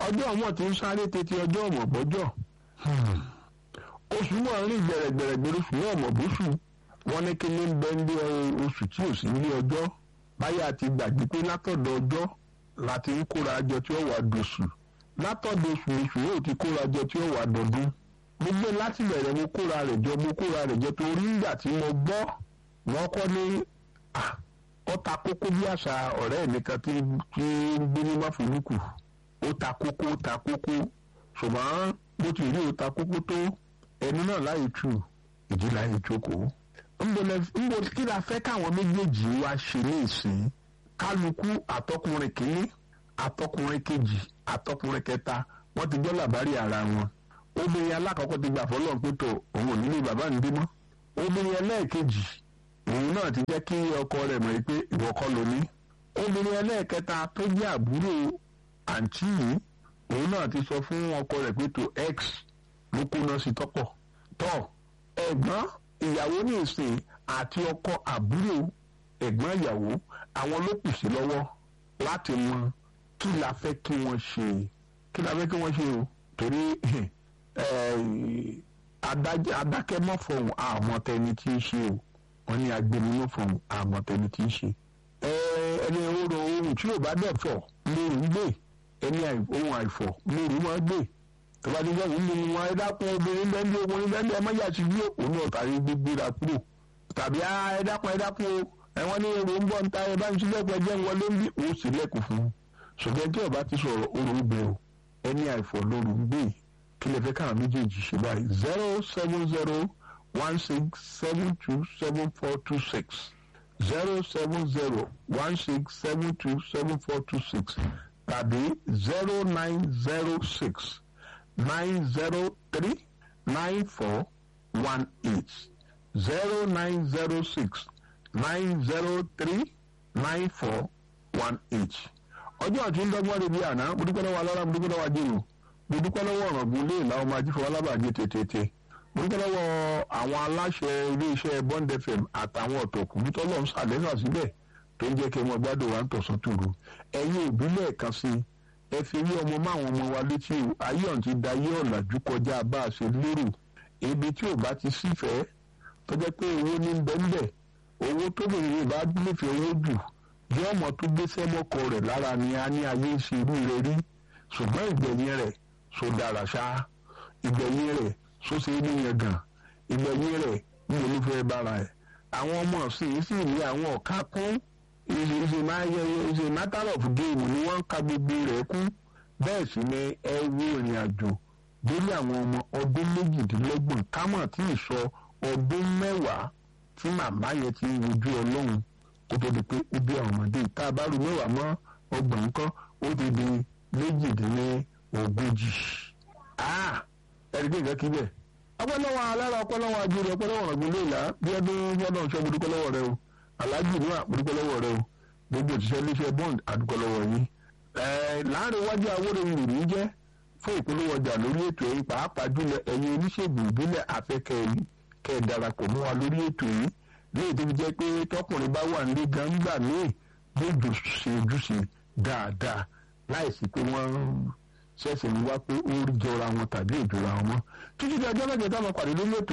ọjọ́ ọmọ tí ń sáré tètè ọjọ́ ọmọ bọ́jọ́ oṣù náà rìn gbẹ̀rẹ̀gbẹ̀rẹ̀gbẹ̀rẹ̀ oṣù náà mọ̀ bóṣù wọn ní kí ní bẹ́ ń lé oṣù tí ò sí ní ọjọ́ báyà ti gbàgbé pé látọ̀dọ̀ ọjọ́ láti ń kóra jọ tí ó wà dòṣù látọ̀dọ̀ oṣù oṣù yóò ti kóra jọ tí ó wà dọ̀dún gbogbo láti bẹ̀rẹ̀ mo kóra rẹ̀ jọ mo kóra rẹ̀ jọ torí ìgbà tí mo gbọ́ wọ́n kọ́ ní ó ta kókó bí àṣà ọ̀rẹ́ mi kan tí ń gbé ní máfòlùkù ó ta kókó ó ta kókó ṣùgbọ́n bó ti rí ó ta kókó tó ẹni náà láyé tù ìdí láyé jókòó nbo kí la fẹ́ káwọn méjèèjì wá ṣe ní ìsìn kálukú àtọkùnrin kìíní àtọkùnrin kejì àtọkùnrin kẹta wọ́n ti gbọ́ làbárí ara wọn obìnrin alákọ̀ọ́kọ́ ti gbà fọlọ́n pé tó òun ò nílé bàbá ń bímọ obìnrin ẹlẹ́ẹ̀kejì òun náà ti jẹ́ kí ọkọ rẹ̀ mọ̀ pé ìwọ kọ́ ló ní obìnrin ẹlẹ́ẹ̀kẹta tó jẹ́ àbúrò àǹtí yìí òun náà ti sọ fún ọkọ rẹ̀ pé tó x ló kó náà sí tọ́pọ̀ tọ́ ẹ̀gbọ́n ìyàwó ní ìsìn àti ọkọ àbúrò ẹ̀gbọ́n ìyàwó àwọn ló kù sí lọ́wọ́ láti mọ kí la fẹ́ kí wọ́n ṣe kí la fẹ́ kí wọ́n ṣe o torí adákẹ́mọ́fọ̀hún àmọ́tẹni tí ń ṣe o wọ́n ní agbẹnumọ́fọ̀hún àmọ́tẹni tí ń ṣe ẹni oró ohun tí yóò bá dẹ̀ fọ̀ lóru ń gbé ẹni ohun àìfọ̀ lóru máa gbé tọ́ba ní sẹ́yìn ń lu wọn ẹ dákun obìnrin bẹ́ẹ̀ ọkùnrin bẹ́ẹ̀ ẹ má yà sí yóò òun náà tàbí gbégbéra kúrò tàbí ẹ dákun ẹ dákun o ẹ̀wọ̀n ní èrò ń bọ̀ ń ta ẹ bá ń sílẹ̀kùn ẹjẹ́ ń wọlé ń bí òun sílẹ̀kùn fún un ṣùgbọ́n tí ọba ti sọ̀rọ̀ orò ń bẹ o ẹni àìfọ̀ lóru ń gbé kí lè fẹ́ káwọn méjèèjì ṣe báyìí zero seven zero one six seven two seven four two six zero seven zero one six seven two seven four two six tàbí zero nine zero six nine zero three nine four one eight zero nine zero six nine zero three nine four one eight. ọjọ́ àti ńdọ́gbọ́n rẹ̀ bí àná mo dúpẹ́ lọ́wọ́ alára mo dúpẹ́ lọ́wọ́ ajérò mo dúpẹ́ lọ́wọ́ ọ̀rọ̀gùn lé ìlà ọmọ ajífọwọ́ alábàájẹ́ tètè mo dúpẹ́ lọ́wọ́ àwọn aláṣẹ iléeṣẹ́ bond fm àtàwọn ọ̀tọ̀kùn tọ́lọ́ ń sàlẹ́sà síbẹ̀ tó ń jẹ́ kí wọ́n gbádùn wa ń tọ̀sán tòru ẹ̀yin òbí lẹ́ẹ̀kan sí ẹ fi rí ọmọ máwọn ọmọ wa létí o ayé ọ̀n ti da ayé ọ̀làjú kọjá bá a ṣe lérò ibi tí ò bá ti sífẹ̀ẹ́ tó jẹ́ pé owó ní bẹ́ńbẹ́ owó tó bèrè yìí bá nífẹ̀ẹ́ owó jù bí ọmọ tó gbé sẹ́mọ́kọ rẹ̀ lára ni a ní ayé ń ṣe irú rẹ̀ rí ṣùgbọ́n ìgbẹ̀yìn rẹ̀ so dára ṣá ìgbẹ̀yìn rẹ̀ so ṣe é níyẹn gan ìgbẹ̀yìn rẹ̀ ní olúfẹ́ bára ẹ̀ àwọn ọmọ sì sì ní àwọn ọ̀ka kún ìṣe matter of game ni wọ́n ń ka gbogbo rẹ̀ kún bẹ́ẹ̀ sì ni ẹ wo ìrìn àjò délé àwọn ọmọ ọdún méjìdínlọ́gbọ̀n kámọ̀ tí ì sọ ọdún mẹ́wàá tí màmá yẹn ti ń wojú ọlọ́run kó tó di pé ó bí àwọn ọmọdé tá a bá ru mẹ́wàá mọ́ ọgbọ̀n nǹkan ó ti di méjìdínlógójì. ẹ̀rí pé nǹkan kí bẹ́ẹ̀. ọpọlọwọ alára ọpọlọwọ ajúre ọpọlọwọ ọ̀gbìn lóòlà bí ọdún fọdún ọ̀ṣọ́ gbọdúkọlọwọ rẹ o aláàjì inú àgbọdúkọlọwọ rẹ o gbogbo òṣìṣẹ́ iléeṣẹ́ bond àdúkọlọwọ yín. láàrin iwájú awóró ìrì jẹ́ fún ìpolówó ọjà lórí ètò yìí pàápàá jùlọ ẹ̀yin oníṣègùn ìbílẹ̀ afẹ́kẹ́ kẹ́ ẹ darapọ̀ mọ́ wa lórí ètò yìí léyìí tó fi jẹ́ pé tọkùnrin bá wà nílé gangba míì gbòdò ṣe ojúṣe dáadáa láìsí pé wọ́n ṣẹ̀ṣẹ̀ ń wá pé ó jọra wọn tàbí ìjọra wọn mọ́ títí di ọjọ́ mẹ́jọ táwọn pàdé lórí ètò